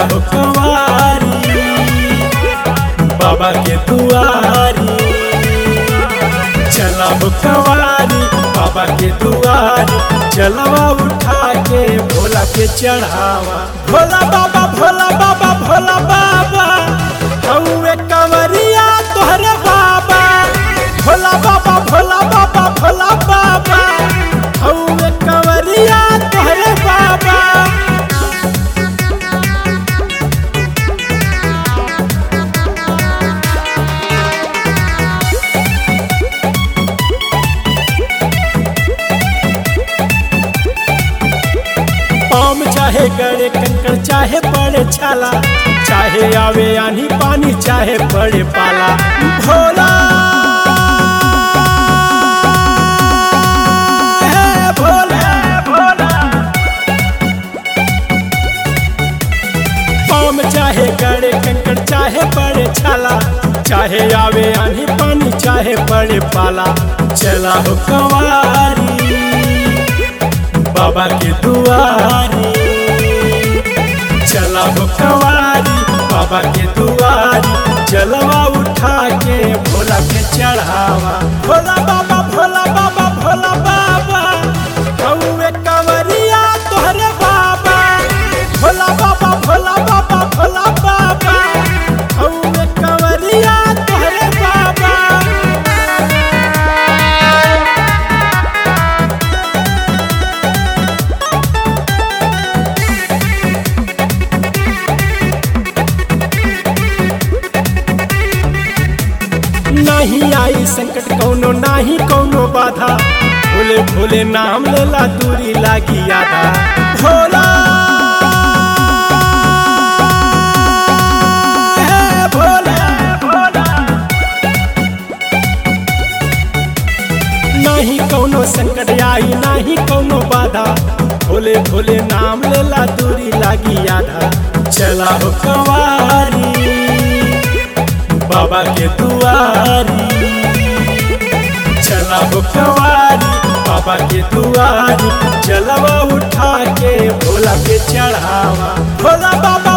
हो कंवारी बाबा के दुआरी चला हो कंवारी बाबा के दुआरी चलवा उठा के भोला के चढ़ावा भोला बाबा भोला बाबा भोला बाबा हौवे कंवरिया तोहरे बाबा भोला बाबा भोला बाबा भोला बाबा हौवे कंवरिया तोहरे बाबा पाम चाहे गड़े कंकड़ चाहे पड़े छाला चाहे आवे आनी पानी चाहे पड़े पाला भोला है भोला भोला पाम चाहे गड़े कंकड़ चाहे पड़े छाला चाहे आवे आनी पानी चाहे पड़े पाला चला हो कंवारी बाबा के दुआरी चला हो कंवारी बाबा के दुआरी चलवा उठा के भोला के चढ़ावा भोला बाबा भोला बाबा भोला बाबा हौवे कंवरिया तोहरे बाबा भोला बाबा भोला बाबा भोला बाबा हौवे कंवरिया तोहरे बाबा नहीं आई संकट कौनो नाही कौनो बाधा भोले भोले नाम लेला दूरी लागी आधा भोला है भोला भोला नहीं कौनो संकट आई नहीं कौनो बाधा भोले भोले नाम लेला दूरी लागी आधा चला हो कंवारी बाबा के दुआरी चला हो कंवारी बाबा के दुआरी चलवा उठा के भोला के चढ़ावा भोला बाबा